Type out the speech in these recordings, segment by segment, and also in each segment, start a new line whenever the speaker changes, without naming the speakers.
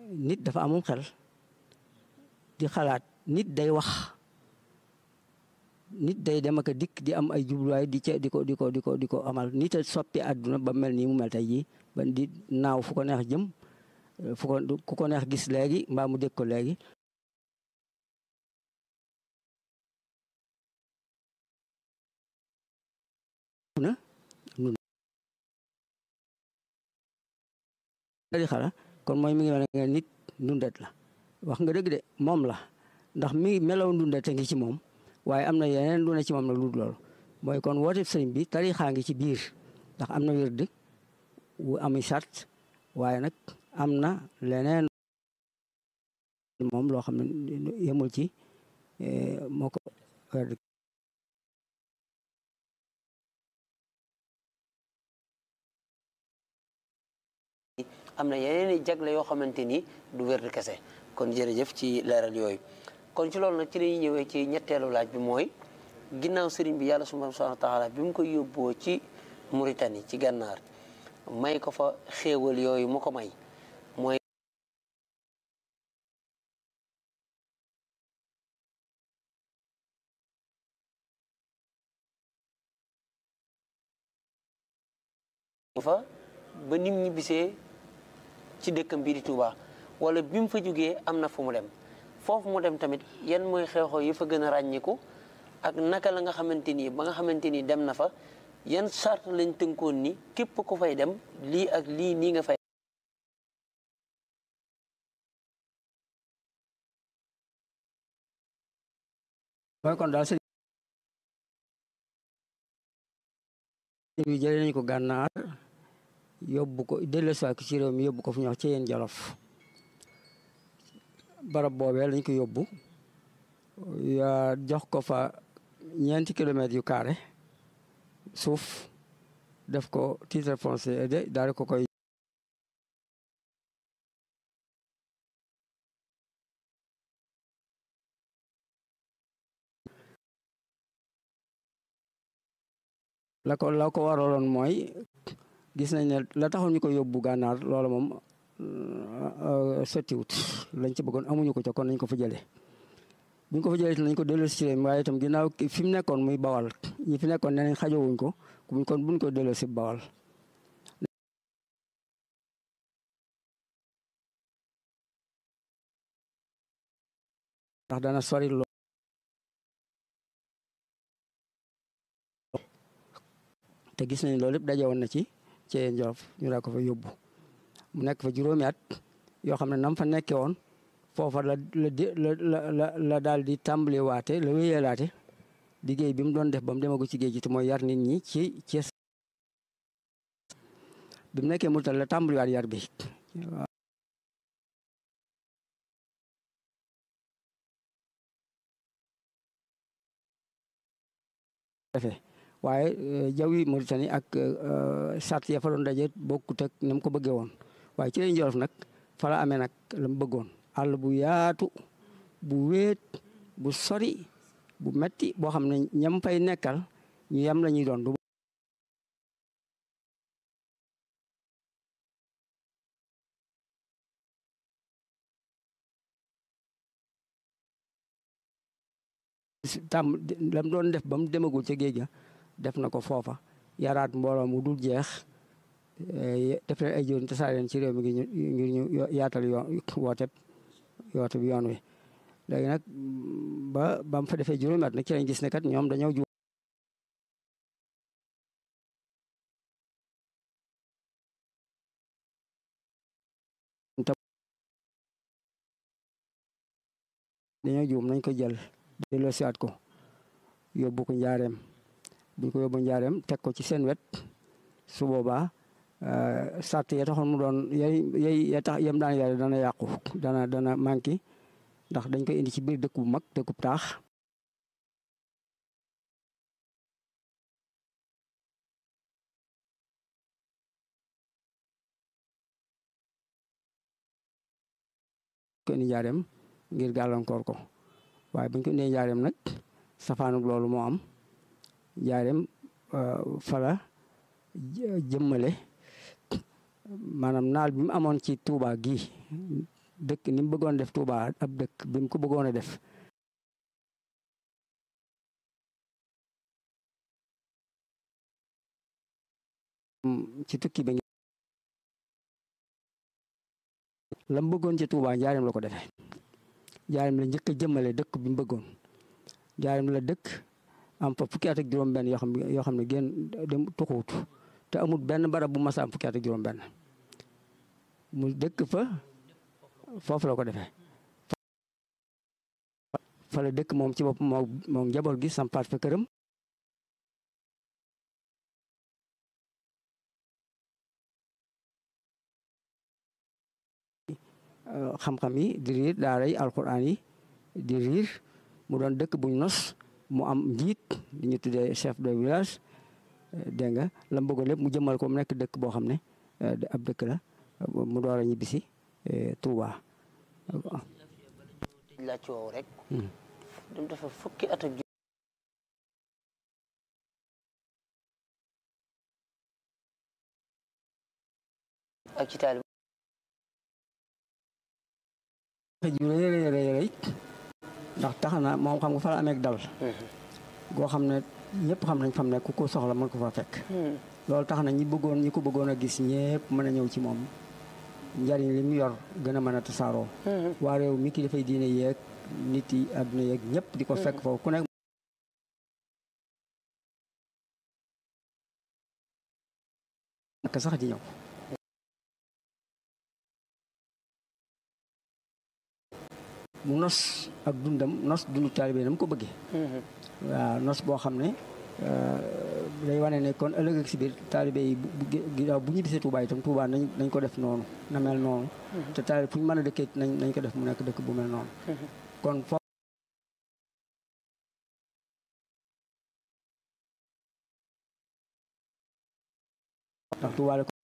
nit dafa amum xel di xalaat nit day wax nit day dem ak a dikk di am ay jubluwaay di ca di ko di ko di ko di ko amal nit a soppi àdduna ba mel nii mu mel tey jii ba di naaw fu ko neex jëm fu ko ku ko neex gis léegi mbaa mu dégg ko léegi na di xala kon mooy mi ngi mel ne nit ndundat la wax nga dëgg de moom la ndax mi melaw ndundat a ngi ci moom waaye am na yeneen lu ne ci moom nag lu loolu mooy kon woote sëriñ bi tarixaa ngi ci biir ndax am na wird wu ami sart waaye nag am na leneen moom loo xam ne yemul ci moo ko
am na yeneen i jagle yoo xamante ni du wér kese kon jërëjëf ci leeral yooyu kon ci loolu nag ci lañuy ñëwee ci ñetteelu laaj bi mooy ginnaaw sëriñ bi yàlla subhaanahu wa taala bi mu ko yóbboo ci Mauritanie ci gànnaar may ko fa xéewal yooyu mu ko may mooy fa ba nim ñi bisee ci dëkkam bii di Touba wala bi mu fa jógee am na fu mu dem foofu mu dem tamit yan mooy xew-xew yi fa gën a ràññiku ak naka la nga xamante ni ba nga xamante ni dem na fa yan sart lañ tënkoon ni képp ku fay dem lii ak lii nii nga fay
mooy kon daal sëriñ bi jëlee nañu ko gànnaar yóbbu ko dellusiwaat ko ci réew mi yóbbu ko fu ñuy wax ci yéen jolof barab boobee lañ ko yóbbu yaa jox ko fa ñeenti kilomètres yu carré suuf def ko titre foncier de daal di ko koy la ko la ko waraloon mooy gis nañ ne la taxoon ñu ko yóbbu gànnaar loola moom sottiwut lañ ci bëggoon amuñu ko ca kon nañ ko fa jëlee buñ ko fa jëlee nañ ko delloosi ci réew mi waaye itam ginnaaw fi mu nekkoon muy bawal ñi fi nekkoon nee nañ xajowuñ ko buñ kon buñ ko delloosi bawal ndax dana sori lool te gis nañ loolu lépp daje woon na ci ci Jolof ñu daa ko fa yóbbu mu nekk fa juróomi at yoo xam ne nam fa nekkee woon foofa la la la la la daal di tàmbali waate la wéyalaate liggéey bi mu doon def ba mu demagu ci géej gi te mooy yar nit ñi ci ci bi mu nekkee Mauritanie la tàmbaliwaat yar bi defee waaye jawwi Mauritanie ak sart ya fa doon daje bokkut ak na mu ko bëggee woon waaye ci lañ Jolof nag fa la amee nag la mu bëggoon àll bu yaatu bu wéet bu sori bu metti boo xam ne ñam fay nekkal ñu yam la ñuy doon du tam lam doon def ba mu demagul ca géej ga def na ko foofa yaraat mbooloo mu dul jeex def leen ay jëriñ tasaare leen ci réew mi ngir ñu yaatal yoon woote woote bi yoon wi léegi nag ba ba mu fa defee juróomi at nag ci lañ gis ne kat ñoom dañoo ju dañoo juum nañ ko jël delloo siwaat ko yóbbu ko njaareem buñ ko yóbbu njaareem teg ko ci seen wet su boobaa sart ya taxoon mu doon yay yay ya tax yem daan yare dana yàqu dana dana manqué ndax dañ koy indi ci biir dëkk bu mag dëkk bu taax ko indi njaareem ngir gàllankoor ko waaye buñ ko indee njaareem nag safaanug loolu moo am njaareem fala jëmmale maanaam naal bi mu amoon ci Touba gi dëkk ni mu bëggoon def Touba ab dëkk bi mu ko bëggoon a def ci tukki bi la mu bëggoon ci Touba njaarim la ko defee njaarim la njëkk a jëmmale dëkk bi mu bëggoon njaarim la dëkk am fa fukki at ak juróom-benn yoo xam ne yoo xam ne génn dem tuxuut te amul benn barab bu mas a am fukki at ak juróom-benn mu dëkk fa foofu la ko defee. fa la dëkk moom ci bopp moo moom njaboot gi sampaat fa këram. xam-xam yi di riir daara yi alquran yi di riir mu doon dëkk buñ nos mu am njiit di ñu tuddee chef de village dégg nga la mu bëggoon lépp mu jëmmal ko mu nekk dëkk boo xam ne ab dëkk la mu door a ñibbisi Touba.
laaj woowu rek. dem dafa fukki at ak ak ci taali
ju rëy rëy rëy rëy ndax tax na moom xam nga fa la amee dal goo xam ne ñëpp xam nañ fam ne ku ko soxla mën ko fa fekk loolu tax na ñi bëggoon ñi ko bëggoon a gis ñëpp mën a ñëw ci moom njariñ li mu yor gën a mën a tasaaroo waa réew mi ki dafay diine yeeg nit yi àdduna yeeg ñëpp di ko fekk foofu ku nekk naka sax di ñëw mu nos ak dundam nos dundu taalibe na mu ko bëggee waaw nos boo xam ne day wane ne kon ëllëg ak si biir taalibe yi ginnaaw bu ñu bisee Touba itam Touba nañ nañ ko def noonu na mel noonu te taalibe fu ñu mën a dëkkee nañ nañ ko def mu nekk dëkk bu mel noonu kon foofu ndax Touba la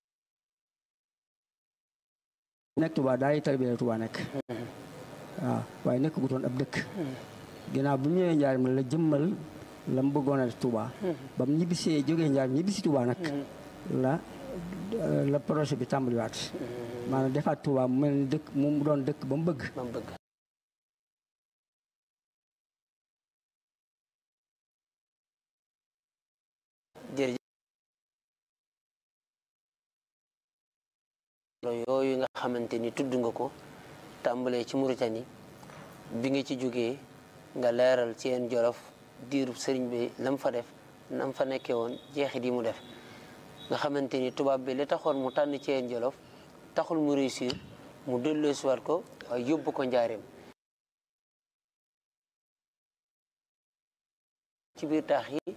nekk Touba daal yi taalibe la Touba nekk waaw waaye nekk gu doon ab dëkk ginnaaw bu ñu ñëwee njaarim la jëmmal la mu bëggoon a def Touba ba mu ñibbisee jógee njaarim ñibbisi Touba nag la la projet bi tàmbaliwaat maanaam defaat Touba mu mel ni dëkk mu doon dëkk ba mu bëgg
ba mu bëgg jërëjëf yooyu nga xamante ni tudd nga ko tàmbalee ci Mauritanie bi nga ci jógee nga leeral ci yeen jolof diirub sëriñ bi lam fa def nam fa nekkee woon jeexit yi mu def nga xamante ni tubaab bi li taxoon mu tànn ci yeen jolof taxul mu réussir mu delloosiwaat ko waaye yóbbu ko njaareem ci biir taax yi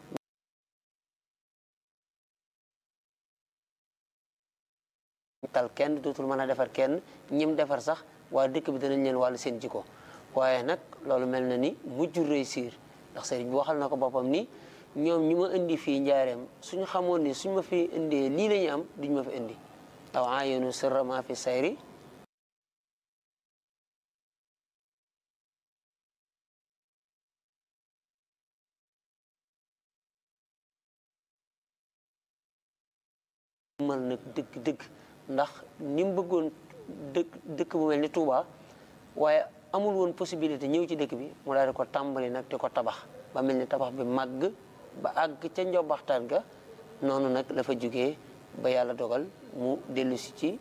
tal kenn dootul mën a defar kenn ñim defar sax waa dëkk bi danañ leen wàllu seen jikko waaye nag loolu mel na ni mujjul réussir ndax sëriñ bi waxal na ko boppam ni ñoom ñi ma indi fii njaareem suñu xamoon ni suñ ma fi indee lii la ñu am duñ ma fi indi aw ayenu sirra ma fi sayri mal nag dëgg dëgg ndax ni mu bëggoon dëkk dëkk bu mel ni Touba waaye amul woon possibilité ñëw ci dëkk bi mu daal di ko tàmbali nag di ko tabax ba mel ni tabax bi màgg ba àgg ca njobaxtaan ga noonu nag la fa jógee ba yàlla dogal mu dellu si ci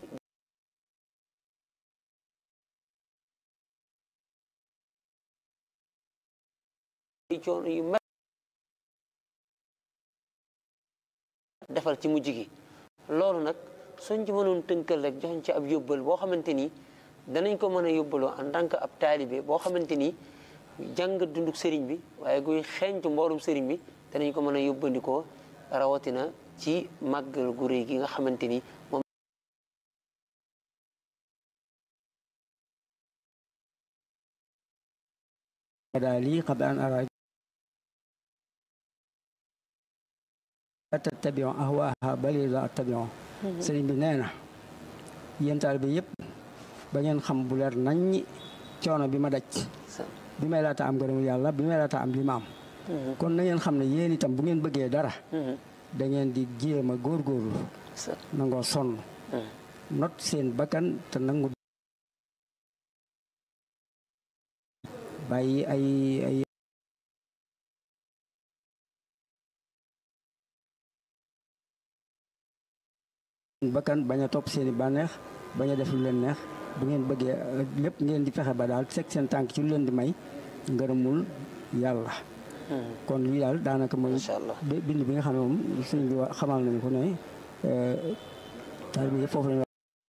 coono yu met defal ci mujj gi loolu nag suñ ci mënoon tënkal rek joxuñ ci ab yóbbal boo xamante ni danañ ko mën a yóbbaloo en tant que ab taalibe boo xamante ni jàng dunduk sëriñ bi waaye guy xeeñtu mboorum sëriñ bi danañ ko mën a yóbbandikoo rawatina ci màggal gu réy gi nga xamante ni moom
daal lii xam an ara tattabion ahwaaha bali la attabion sëriñ bi nee na yéen taalibe yëpp ba ngeen xam bu leer naññi coono bi ma daj bi may laata am ngërëmu yàlla bi may laata am li ma am kon na ngeen xam ne yéen itam bu ngeen bëggee dara da ngeen di jéem a góorgóorlu nangoo sonn not seen bakkan te nangu bàyyi ay ay bakkan bañ a topp seeni bànneex bañ a def lu leen neex bu ngeen bëggee lépp ngeen di fexe ba daal teg seen tànk ci lu leen di may ngërëmul yàlla kon lii daal daanaka mooy
macha allah
bind bi nga xam ne moom sëñ bi wa- xamal nañu ko ne taalibe yëpp foofu lañu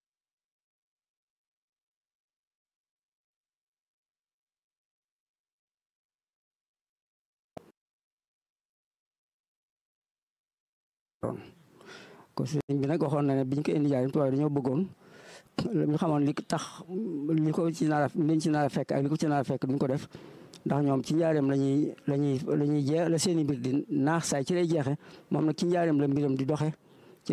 ko sëñ bi nag waxoon na ne biñ ko indi jaarim tubaab dañoo bëggoon ñu xamoon li tax li ko ci nar a liñ ci nar a fekk ak li ko ci nar a fekk duñ ko def ndax ñoom ci njaareem lañuy lañuy la ñuy jeex la seeni mbir di naax saay ci lay jeexe moom nag ci njaareem la mbiram di doxe ci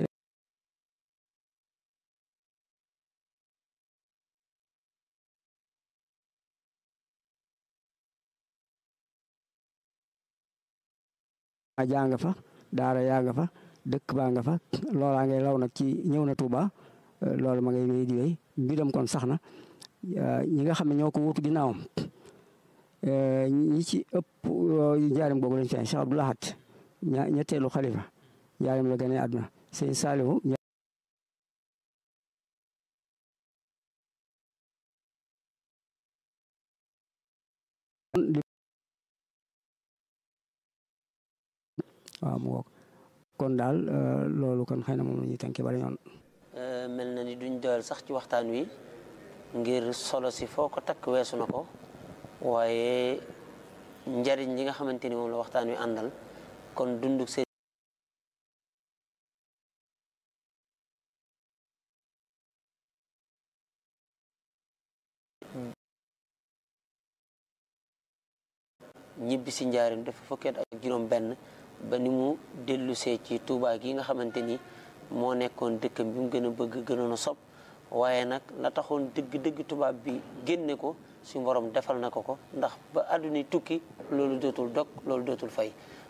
a jaa nga fa daara yaa nga fa dëkk baa nga fa loolaa ngay law nag ci ñëw na Touba loolu ma ngay wéy di wéy mbiram kon sax na ñi nga xam ne ñoo ko wutu ginnaawam ñi ci ëpp njaarim boobu lañ feeñ Cheikh Abdou Lahad ña- ñetteelu xalifa njaarim la gane àdduna sëñ Saalihu waaw mu woog kon daal loolu kon xëy na moom la ñuy tënkee bala ñoon
mel na ni duñ doyal sax ci waxtaan wi ngir solo si foo ko takk weesu na ko waaye njariñ li nga xamante ni moom la waxtaan wi àndal kon dunduk seen ñibbi si njaarim dafa fukkeet ak juróom benn ba ni mu dellusee ci Touba gi nga xamante ni moo nekkoon dëkkam bi mu gën a bëgg gënoon a sopp waaye nag la taxoon dëgg-dëgg tubaab bi génne ko suñu borom defal na ko ko ndax ba àdduna tukki loolu dootul dog loolu dootul fay